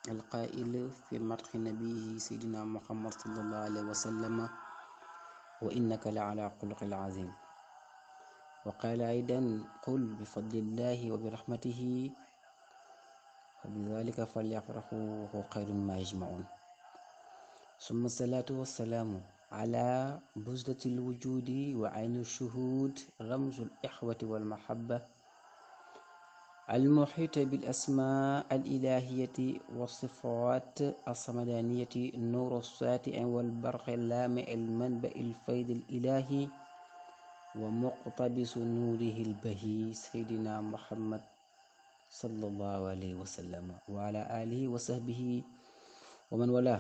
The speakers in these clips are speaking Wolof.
القائل في مدح نبيه سيدنا محمد صلى الله عليه وسلم وإنك لعلى خلق عظيم وقال أيضا قل بفضل الله وبرحمته فبذلك فليفرحوا وهو خير ما يجمعون ثم الصلاة والسلام على بزدة الوجود وعين الشهود رمز الإخوة والمحبة المحيط بالأسماء الإلهية والصفات الصمدانية النور الساطع والبرق اللامع المنبع الفيض الإلهي ومقتبس نوره البهي سيدنا محمد صلى الله عليه وسلم وعلى آله وصحبه ومن والاه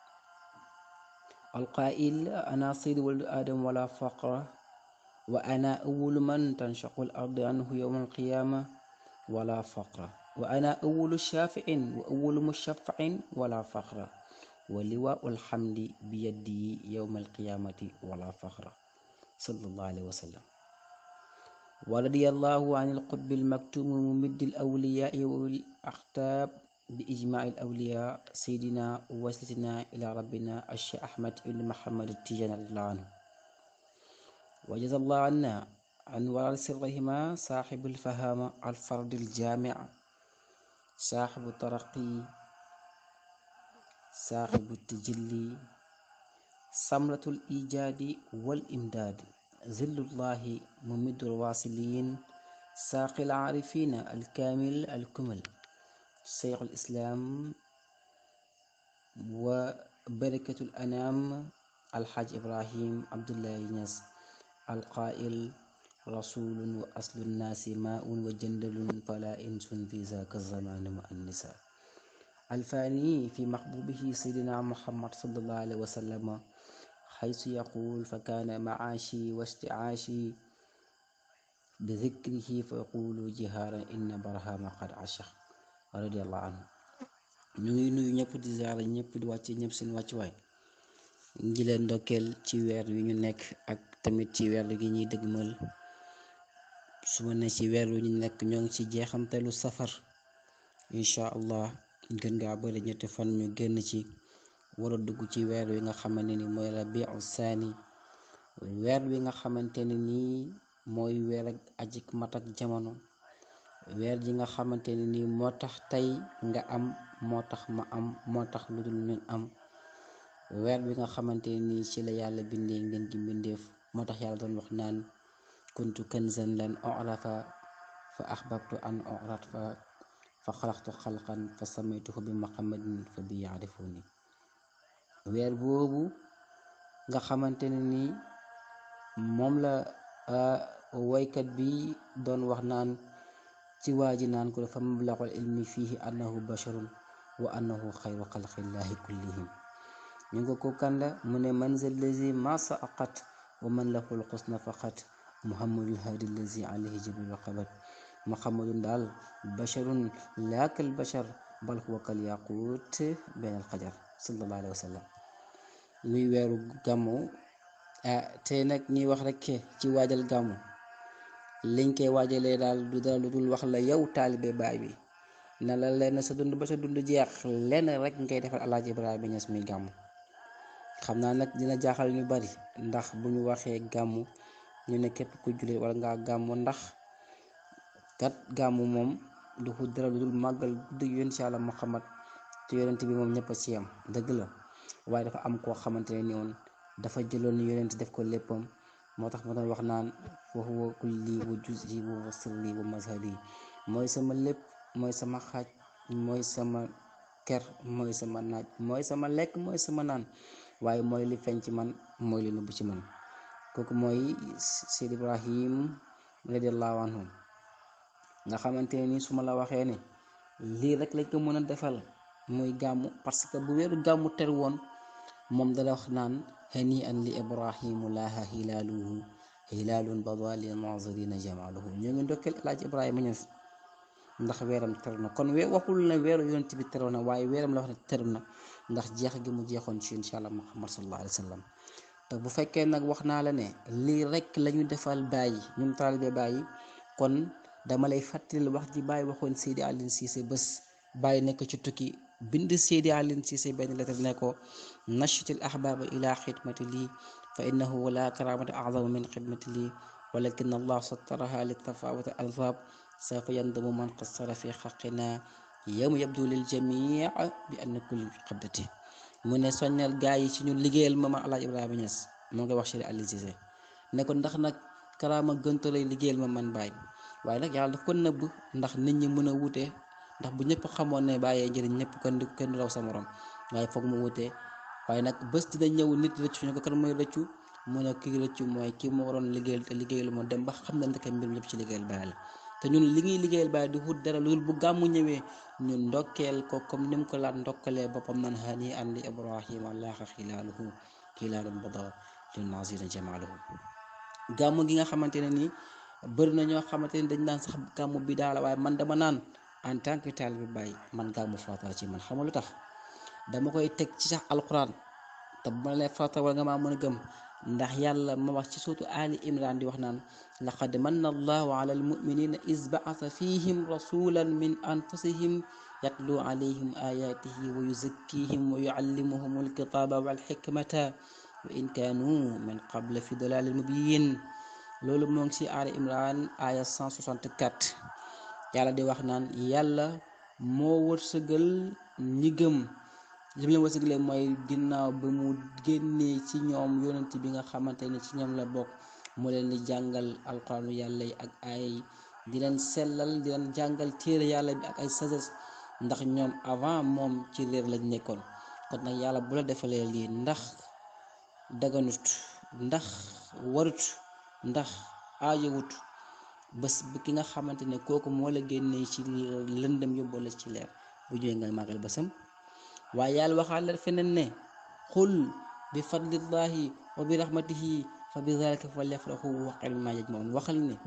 القائل أنا سيد ولد آدم ولا فقر وأنا أول من تنشق الأرض عنه يوم القيامة ولا فقر وأنا أول شافع وأول مشفع ولا فقر ولواء الحمد بيدي يوم القيامة ولا فخر صلى الله عليه وسلم ورضي الله عن القطب المكتوم ممد الأولياء والأختاب بإجماع الأولياء سيدنا ووسيلتنا إلى ربنا الشيخ أحمد بن محمد التيجان رضي الله عنه وجزا الله عنا عن ورث سرهما صاحب الفهامة الفرد الجامع صاحب الترقي صاحب التجلي سمرة الإيجاد والإمداد ذل الله ممد الواصلين ساقي العارفين الكامل الكمل شيخ الإسلام وبركة الأنام الحاج إبراهيم عبد الله ينس القائل رسول وأصل الناس ماء وجندل فلا إنس في ذاك الزمان مع النساء الفاني في محبوبه سيدنا محمد صلى الله عليه وسلم حيث يقول فكان معاشي واستعاشي بذكره فيقول جهارا إن برهام قد عشق رضي الله عنه ñu ngi nuyu ñëpp di ziara ñëpp di wàcce ñëpp seen wàccuwaay ngi leen ndokkeel ci weer wi ñu nekk ak tamit ci weer gi ñuy dëgmal su ma ne ci weer wi ñu nekk ñoo ngi ci jeexantalu safar incha allah gën ngaa bëri ñetti fan ñu génn ci war a dugg ci weer wi nga xamante ni mooy rabiu saani weer wi nga xamante ne nii mooy weer ak ajik mat ak jamono weer ji nga xamante ne nii moo tax tey nga am moo tax ma am moo tax lu dul ñun am weer bi nga xamante ne nii ci la yàlla bindee ngeen gi mbindeef moo tax yàlla doon wax naan kuntu kanzan lan orafa fa axbabtu an orat fa fa xalaqtu xalqan fa samaytuhu bi muhammadin fa bi yaarifuni weer boobu nga xamante ne nii moom la woykat bi doon wax naan ci waa ji naan ko dafa mablaxul ilmi fiihi annahu basharun wa annahu xayru xalqillahi kullihim ñu nga ko kanda mu ne man za lazi ma saqat wa man lahul xusna faqat muhammadul hadi lazi alayhi jibril qabat muhammadun daal basharun laakal bashar bal huwa kal yaqut benn alxajar sallallahu alayhi wa sallam muy weeru gàmmu ah tey nag ñuy wax rek ci waajal gàmmu liñ koy waajalee daal du dara lu dul wax la yow taalibe baay bi na la lenn sa dund ba sa dund jeex lenn rek ngay defal alaaji Ibrahima Ñas muy gàmmu xam naa nag dina jaaxal ñu bari ndax bu ñu waxee gàmmu ñu ne képp ku jullit wala ngaa gàmmu ndax kat gàmmu moom du ko dara lu dul màggal guddi yonent si Yàlla Muhammad te yonent bi moom ñëpp a ci yam dëgg la waaye dafa am koo xamante ne ni woon dafa jëloon yonent def ko léppam moo tax ma doon wax naan fa huwa kulli wa juz'i wa sirri wa mazhari mooy sama lépp mooy sama xaaj mooy sama ker mooy sama naaj mooy sama lekk mooy sama naan waaye mooy li feeñ ci man mooy li nëbb ci man kooku mooy Seyd Ibrahim radiallahu anhu nga xamante ne ni su ma la waxee ne lii rek lañ ko mën a defal muy gàmmu parce que bu weeru gàmmu ter woon moom dala wax naan hani an li ibrahimu laaha hilaaluhu hilaalun bada li nazirina jamaaluhu ñoo ngi ndokkeel El Hadj Ibrahima Niass ndax weeram teru na kon we waxul ne weeru yonent bi teru na waaye weeram la wax ne teru na ndax jeex gi mu jeexoon ci incha allah muhammad sallallahu alayhi wa sallam te bu fekkee nag wax naa la ne lii rek la ñu defal bàyyi ñun taalibe bàyyi kon dama lay fàttali wax ji bàyyi waxoon Seydi Alioune Cissé bés bàyyi nekk ci tukki bind Seydi Alioune Cissé benn lettre ne ko nashitil ahbaba ila xidmati lii fa innahu la karamata acdama min xidmati lii walakin allah sattaraha li tafawut alfab sawfa yandamu man qassara fi xaqina yawma yabdu lil jamii bi anna kulli qabdati mu ne soññal gaa yi ci ñun liggéeyal ma ma alaaj Ibrahima Niass moo ngi wax Seydi Alioune Cissé ne ko ndax nag karaama gënta lay liggéeyal ma man bàyyi waaye nag yàlla daf ko nëbb ndax nit ñi mën a wute ndax bu ñëpp xamoon ne bàyyee njëriñ ñëpp kenn du kenn du raw sa morom waaye foog mu wute waaye nag bés dina ñëw nit rëccu ñu ko kan mooy rëccu mu ne kii rëccu mooy kii moo waroon liggéeyal te liggéeyal moo dem ba xam ne ndeke mbir lépp ci liggéeyal bàyyi la te ñun li ngiy liggéeyal bàyyi di wut dara loolu bu gàmmu ñëwee ñun ndokkeel ko comme ni mu ko laat ndokkalee boppam nan hani an li ibrahima laaxa xilaaluhu xilaalun bada lil nazina jamaaluhu gàmmu gi nga xamante ne nii bëri na ñoo xamante ne dañ naan sax gàmmu bi daala waaye man dama naan en tant que taalibe Baay man gàmmu farata la ci man xam nga lu tax dama koy teg ci sax alquran te bu ma lee farata wala nga maa mën a gëm ndax yàlla ma wax ci suutu ali imran di wax naan laqad manna allahu ala almuminina is baasa fihim rasulan min anfusihim yatlu alayhim ayatihi wa yuzakkihim wa yuallimuhum alkitaba walxikmata wa in kaanu min qable fi dalalin mubin loolu moo ngi ci ali imran aya 164 yàlla di wax naan yàlla moo wërsëgal ñi gëm li mu leen wërsëgalee mooy ginnaaw ba mu génnee ci ñoom yonent bi nga xamante ne ci ñoom la bokk mu leen di jàngal alquranu yàlla yi ak ay di leen sellal di leen jàngal téere yàlla bi ak ay sagesse ndax ñoom avant moom ci réer lañ nekkoon kon nag yàlla bu la defalee lii ndax daganut ndax warut ndax aajowut bés bu ki nga xamante ne kooku moo la génnee ci lëndëm yóbboo la ci leer bu ñëwee nga màggal bésam waaye yàlla waxaale feneen ne xul bi fadlillahi wa bi rahmatihi fa bi zalika falyafrahu wa xayrun mimma yajmaun waxal ne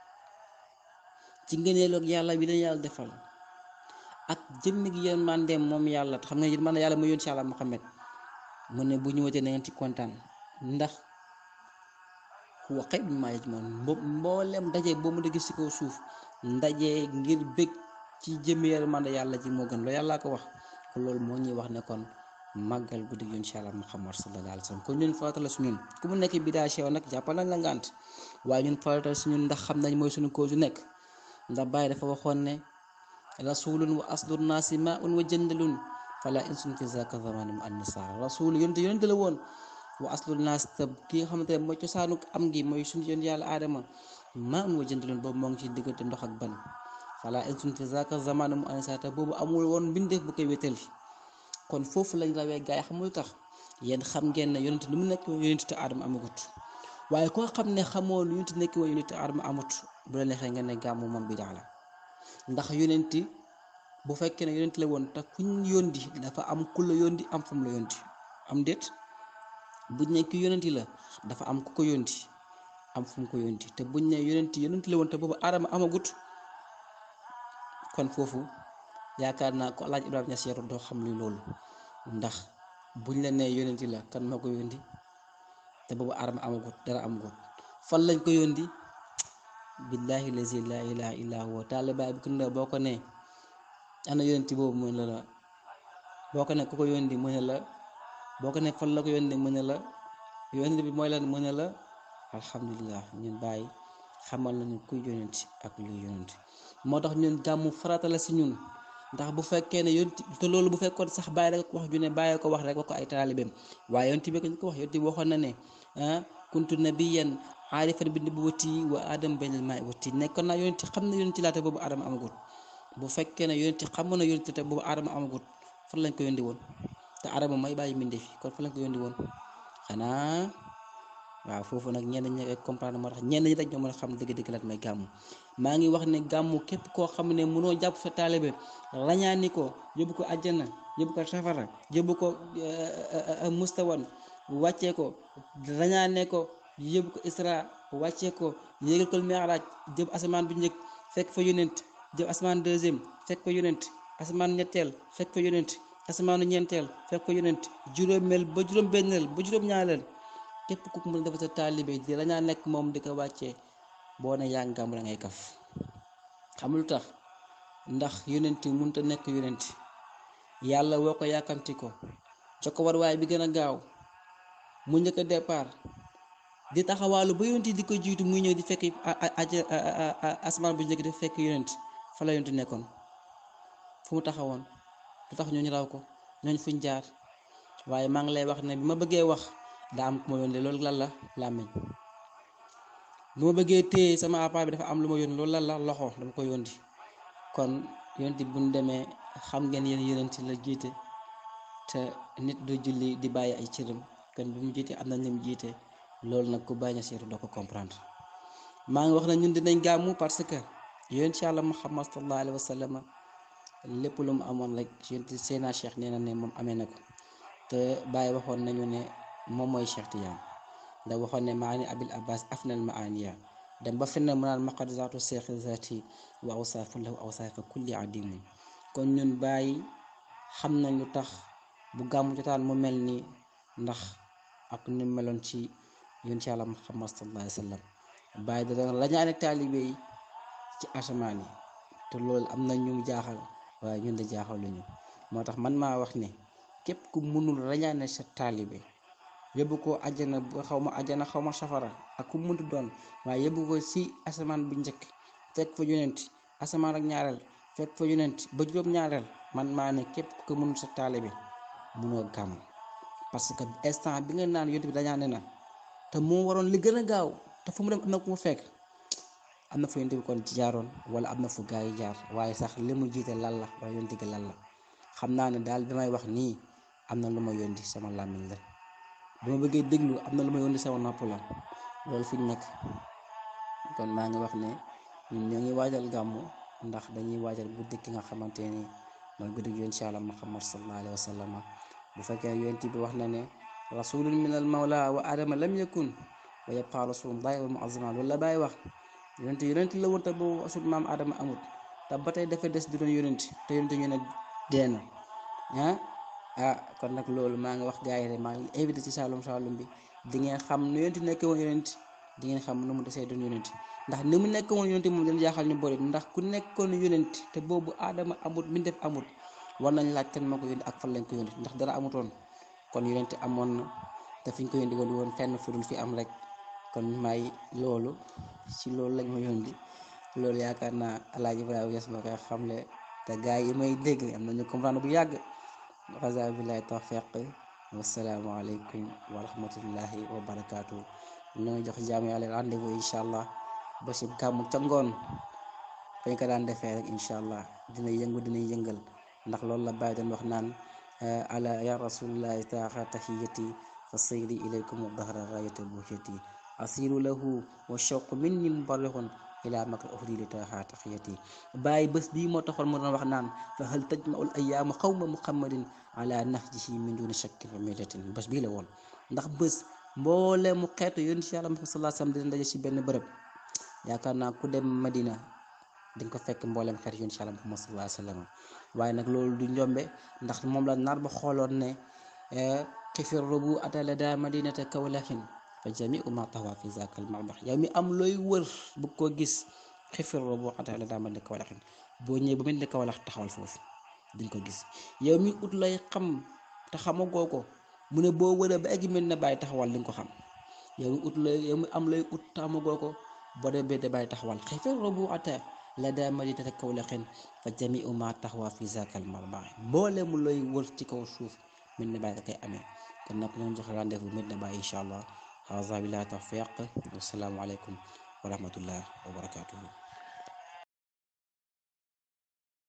ci ngëneelu yàlla bi leen yàlla defal ak jëmmi gi yéen mandeem moom yàlla xam nga yéen man yàlla mu yoon ci yàlla Muhammad mu ne bu ñëwatee na ngeen ci kontaan ndax wa xayrun mimma yajmaun mboolem daje boo mu gis ci kaw suuf ndaje ngir bëgg ci jëmmi yërmande yàlla ji moo gën loolu yàllaa ko wax kon loolu moo ñuy wax ne kon màggal guddi gi incha allah muhammad sallallahu alayhi wa sallam kon ñun farata la su ñun ku mu nekk bidaa sew nag jàppal nañ la ngànt waaye ñun farata su ñun ndax xam nañ mooy suñu cause yu nekk ndax bàyyi dafa waxoon ne rasulun wa aslun naasi ma un wa jëndalun fala insun fi zaka zamani mu ann saa rasul yonte yonente la woon wa aslun naas te ki nga xamante ne mooy cosaanu am gi mooy suñu yoon yàlla aadama ma un wa jëndalun boobu moo ngi ci diggante ndox ak ban fala insun fi zaka zamani mu ann saa te boobu amul woon mbindeef bu koy wétal kon foofu lañ rawee gaay xamul tax yéen xam ngeen ne yonent lu mu nekk yonent te aadama amagut waaye koo xam ne xamoo lu yonent nekk woon yonent te aadama amut bu la neexee nga ne gàmmu moom bi daa la ndax yonent bu fekkee ne yonent la woon te kuñ yóndi dafa am ku la yóndi am fam la yóndi am déet buñ ne ki yonent la dafa am ku ko yóndi am fu mu ko yóndi te buñ ne yonent yonent la woon te boobu aadama amagut kon foofu yaakaar naa ko alaaj Ibrahima Niass yaru doo xam li loolu ndax buñ la nee yónenti la kan moo ko yóndi te boobu aadama amagut dara amagut fan lañ ko yóndi billahi lazi la ilaha illa huwa taalibaay bi ku ne boo ko nee ana yónenti boobu mu ne la boo ko ne ku ko yóndi mu ne la boo ko ne fan la ko yóndi mu ne la yónenti bi mooy lan mu ne la alhamdulilah ñun bàyyi xamal nañu kuy yónenti ak luy yónenti moo tax ñun gàmmu farata la si ñun ndax bu fekkee ne yonti te loolu bu fekkoon sax bàyyi rek wax ju ne bàyyi ko wax rek wax ko ay taalibeem waaye yonti bi ko wax yonti bi waxoon na ne ah kuntu nabiyan aarifan bi nubuwwati wa adam baynal maa'i wa tiin nekkoon naa yonti xam na yonti laata boobu adama amagut bu fekkee ne yonti xam na yonti te boobu adama amagut fan lañ ko yondi woon te adama may bàyyi mbindee fi kon fan lañ ko yondi woon xanaa waaw foofu nag ñenn ñi comprendre moo tax ñenn ñi rek ñoo mën a xam dëgg-dëgg lan mooy gàmmu maa ngi wax ne gàmmu képp koo xam ne mënoo jàpp sa taalibe rañaani ko yóbbu ko àjjana yóbbu ko safara yóbbu ko mustawan wàccee ko rañaane ko yóbbu ko isra wàccee ko yéegal ko mi'raaj jëm asamaan bu njëkk fekk fa yonent jëm asamaan deuxième fekk fa yonent asamaan ñetteel fekk fa yonent asamaanu ñeenteel fekk fa yonent juróomeel ba juróom-benneel ba juróom-ñaareel képp ku mën a defar sa taalibe di rañaa nekk moom di ko wàccee boo ne yaa ngi gàmmu da ngay kaf xam lu tax ndax yonent mënut a nekk yonent yàlla woo ko yàkkamti ko jox ko warwaay bi gën a gaaw mu njëkk a départ di taxawaalu ba yonent di ko jiitu muy ñëw di fekk aja asmaan bu njëkk di fekk yonent fa la yonent nekkoon fu mu taxawoon lu tax ñooñu raw ko ñooñu fuñ jaar waaye maa ngi lay wax ne bi ma bëggee wax daa am ku ma yónnee loolu lan la làmmiñ bi ma bëggee téye sama appareil bi dafa am lu ma yónni loolu lan la loxo dama ko yónni kon yonent bu ñu demee xam ngeen yéen yonent la jiite te nit du julli di bàyyi ay cëram kon bi mu jiite am na ñu mu jiite loolu nag ku bàyyi seetu doo ko comprendre maa ngi wax na ñun dinañ gàmmu parce que yonent ci yàlla Muhammad sallallahu alayhi wa sallam lépp lu mu amoon rek yonent Seydina Cheikh nee na ne moom amee na ko te Baye waxoon nañu ne moom mooy Cheikh Tidiane da waxoon ne maani abil abbas afnal maaniya dem ba fenn mu naan maqad zaatu seex zaati wa awsaafu lahu awsaafa kulli adimin kon ñun Baye xam nañ lu tax bu gàmmu jotaan mu mel nii ndax ak ni meloon ci yonent ci yàlla Muhammad sallallahu alayhi wa sallam Baye da doon lañaane taalibe yi ci asamaan yi te loolu am na ñu jaaxal waaye ñun de jaaxaluñu moo tax man maa wax ne képp ku mënul rañaane sa taalibe yóbbu ko àjjana ba xaw ma àjjana xaw ma safara ak ku mënti doon waaye yóbbu ko si asamaan bu njëkk fekk fa yonent asamaan ak ñaareel fekk fa yonent ba juróom ñaareel man maa ne képp ku mënul sa taalibe mënoo gàmm parce que instant bi nga naan yonent bi dañaane na te moo waroon li gën a gaaw te fu mu dem am na ku mu fekk am na fu yonent bi kon jaaroon wala am na fu gaa yi jaar waaye sax li mu jiite lan la wala yonent gi lan la xam naa ne daal bi may wax nii am na lu ma yónni sama làmmiñ la bu ma bëggee déglu am na lu ma yónni sama nopp la loolu fi ñu nekk kon maa ngi wax ne ñun ñoo ngi waajal gàmmu ndax dañuy waajal guddi ki nga xamante ni mooy guddi gi incha allah muhammad sallallahu alayhi wa sallam bu fekkee yonent bi wax na ne rasulun min al mawla wa adama lam yakun wa yabqa rasulullahi wa muazama loolu la bàyyi wax yonent yonent la woon te boobu asul maam adama amut te ba tey dafa des di doon yonent te yonent ñu ne dee na ah ah kon nag loolu maa ngi wax gars yi rek maa ngi invité ci Saloum Saloum bi di ngeen xam nu yonent nekk woon yonent di ngeen xam nu mu desee doon yonent ndax ni mu nekk woon yonent moom dana jaaxal ñu bëri ndax ku nekkoon yonent te boobu aadama amut mi def amut war nañ laaj kan moo ko yónni ak fan lañ ko yónni ndax dara amutoon kon yonent amoon na te fi ñu ko yónni woon woon fenn fu dul fi am rek kon may loolu ci loolu lañ ma yónni loolu yaakaar naa Alaaji Ibrahima Niass ma koy xamle te gars yi may dégg am nañu comprendre bu yàgg xasa billahi tawfiq wasalaamu aleykum wa rahmatullahi wa barakaatu ñu ngi jox jaamu yàlla rendez-vous incha allah ba si gàmmu ca ngoon fañ ko daan defee rek incha allah dina yëngu dina yëngal ndax loolu la bàyyi doon wax naan ala ya rasulillahi taaxa tahiyati fa sayri ilaykum dahra gayata buhiyati asiru lahu wa shawqu minni mubarrixun ila makka uhdi li taaxa taxiyati bàyyi bés bii moo taxoon mu doon wax naan fa hal tajmaul ayaamu xawma muhammadin ala nahjihi min duni shakkin wa milatin bés bii la woon ndax bés mboole mu xeetu yonent si yàlla Muhammad sallallahu alayhi wasallam dina daje si benn bërëb yaakaar naa ku dem Madina dinga ko fekk mboolem xeetu yonent si yàlla Muhammad sallallahu alayhi wasallam waaye nag loolu du njombe ndax moom la nar ba xooloon ne xifir rubu atala daa madinata kawlaxin fa jamiu ma tawa fi zakal marbax yow mi am looy wër bu ko gis xifir rubu atala daa madinata kawlaxin boo ñëwee ba mel ne kawlax taxawal foofu diñ ko gis yow mi ut lay xam te xamagoo ko mu ne boo wëree ba egg mel ne bàyyi taxawal di nga ko xam yow mi ut lay yow mi am lay ut te xamagoo ko boo dee bee bàyyi taxawal xifir rubu ata la daa madinata kawlaxin fa jamiu ma taxawa fi zakal marbax mboole mu lay wër ci kaw suuf mel ne bàyyi ka koy amee kon nag ñoo jox rendez-vous Medina Baye incha allah haza billahi tawfiq wasalaamu aleykum wa rahmatullah wa barakatuhu